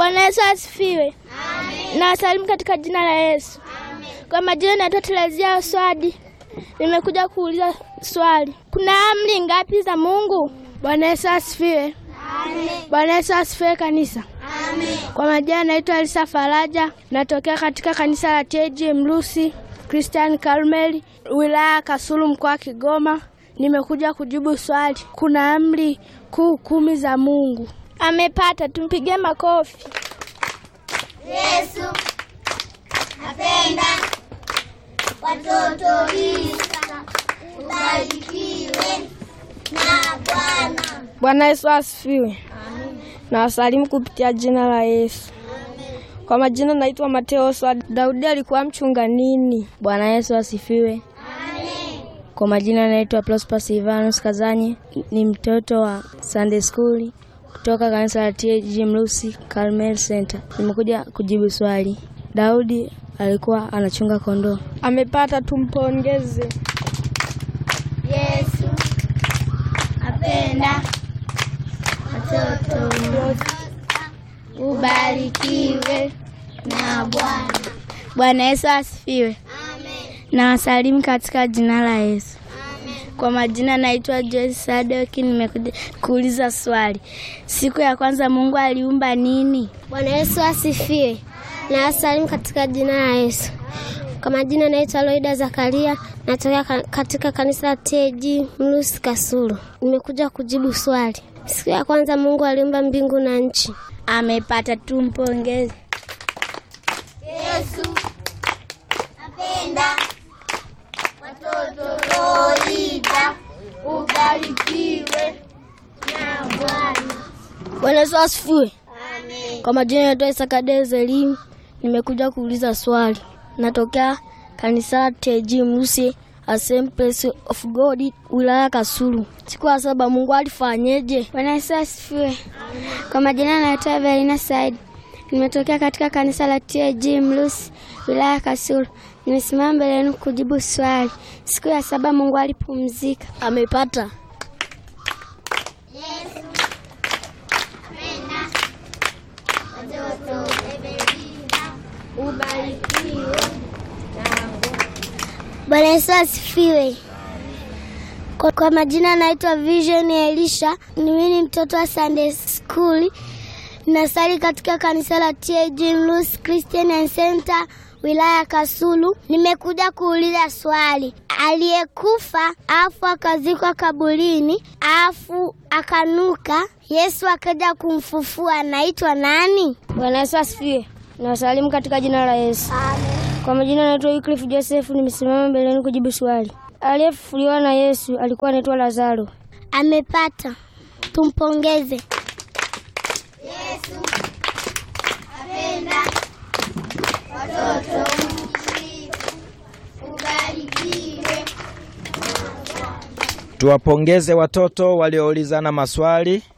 Bwana Yesu asifiwe. Na wasalimu katika jina la Yesu. Kwa majina naitwa Terezia Swadi. Nimekuja kuuliza swali. Kuna amri ngapi za Mungu? Bwana Yesu asifiwe. Bwana Yesu asifiwe kanisa. Kwa majina naitwa Elisa Faraja, natokea katika kanisa la TJ Mlusi Christian Carmel, wilaya Kasulu, mkoa wa Kigoma. Nimekuja kujibu swali. Kuna amri kuu kumi za Mungu. Amepata, tumpigie makofi. Yesu apenda watoto Isa, ubarikiwe na Bwana. Bwana Yesu asifiwe. Na wasalimu kupitia jina la Yesu. Kwa majina naitwa Mateo Swadi. Daudi alikuwa mchunga nini? Bwana Yesu asifiwe. Kwa majina naitwa Prosper Silvanus Kazanye, ni mtoto wa Sunday School kutoka kanisa la TAG Mlusi Carmel Center. Nimekuja kujibu swali. Daudi alikuwa anachunga kondoo. Amepata, tumpongeze. Yesu apenda watoto ubarikiwe na Bwana. Bwana Yesu asifiwe. Na wasalimu katika jina la Yesu. Kwa majina naitwa Joyce Sadoki, nimekuja kuuliza swali. Siku ya kwanza Mungu aliumba nini? Bwana Yesu asifiwe. Na wasalimu katika jina la Yesu. Kwa majina naitwa Loida Zakaria, natokea ka- katika kanisa la TG Mlusi Kasulu. Nimekuja kujibu swali. Siku ya kwanza Mungu aliumba mbingu na nchi. Amepata, tumpongeze. Yesu apenda watoto Loida, ubarikiwe na Bwana. Bwana Yesu asifiwe. Amen. Kwa majina naitwa Isakadezi Elimu, nimekuja kuuliza swali. Natokea kanisa la TG Mlusi Assemblies of God wilaya Kasulu. Siku ya saba Mungu alifanyeje? Bwana Yesu asifiwe. Kwa majina naitwa Evelina Said. Nimetokea katika kanisa la TAG Mlusi, wilaya ya Kasulu. Nimesimama mbele yenu kujibu swali. Siku ya saba Mungu alipumzika. Amepata. Bwana Yesu asifiwe. Kwa, kwa majina naitwa Vision Elisha. Mimi ni mtoto wa Sunday School. Nasali katika kanisa la TAG Mlusi Christian and Center wilaya ya Kasulu. Nimekuja kuuliza swali. Aliyekufa afu akazikwa kaburini afu akanuka, Yesu akaja kumfufua, anaitwa nani? Bwana Yesu asifiwe. Na wasalimu katika jina la Yesu. Kwa majina naitwa Wycliffe Joseph, nimesimama mbele yenu kujibu swali. Aliyefufuliwa na Yesu alikuwa anaitwa Lazaro. Amepata, tumpongeze. Tuwapongeze watoto walioulizana maswali.